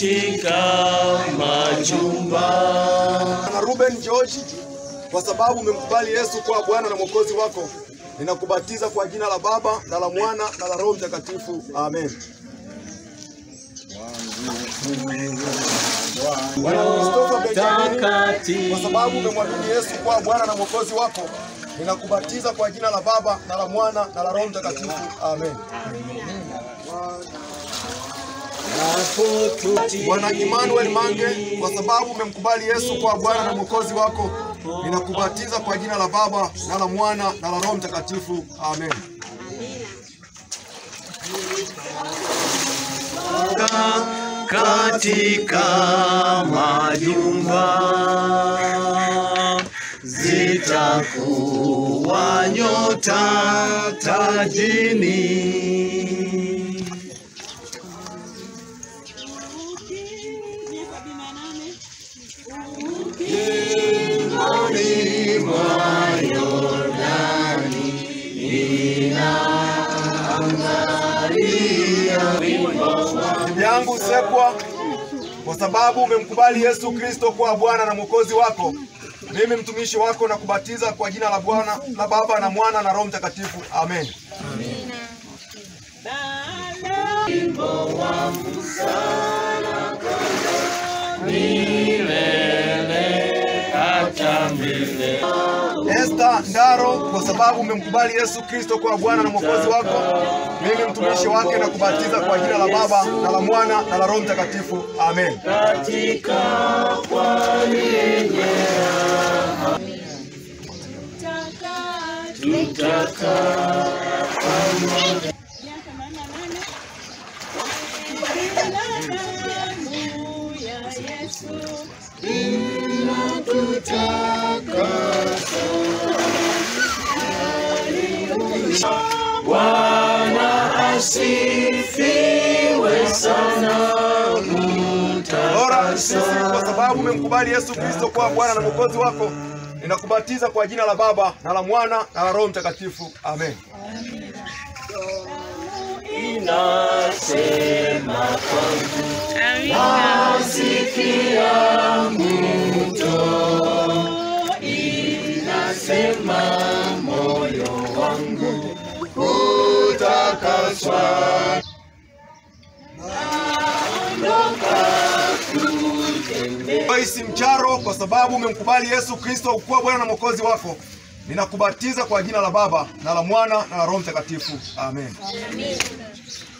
katika majumba. na Ruben George, kwa sababu umemkubali Yesu kuwa Bwana na Mwokozi wako, ninakubatiza kwa jina la Baba na la Mwana na la Roho Mtakatifu. Amen. Bwana Christopher Benjamin, kwa sababu umemwamini Yesu kuwa Bwana na Mwokozi wako, ninakubatiza kwa jina la Baba na la Mwana na la Roho Mtakatifu. Amen. Bwana Emmanuel Mange, kwa sababu umemkubali Yesu kuwa Bwana na Mwokozi wako, ninakubatiza kwa jina la Baba na la Mwana na la Roho Mtakatifu. Amen. katika majumba zitakuwa nyota tajini. Bibi yangu Sekwa, kwa sababu umemkubali Yesu Kristo kuwa Bwana na Mwokozi wako, mimi mtumishi wako na kubatiza kwa jina la Bwana la Baba na Mwana na Roho Mtakatifu. Amen. Esther Ndaro, kwa sababu umemkubali Yesu Kristo kuwa Bwana na Mwokozi wako, mimi mtumishi wake na kubatiza kwa jina la Baba na la Mwana na la Roho Mtakatifu. Amen. miaka nane nane damu ya Yesu Asifiwe sana Bora sisi kwa sababu umemkubali Yesu Kristo kuwa Bwana na Mwokozi wako, ninakubatiza kwa jina la Baba na la Mwana na la Roho Mtakatifu. Amen. inasema kwangu nasikia mto inasema moyo wangu utakaswa Joyce Mcharo, kwa sababu umemkubali Yesu Kristo kuwa Bwana na Mwokozi wako, ninakubatiza kwa jina la Baba na la Mwana na la Roho Mtakatifu. Amen.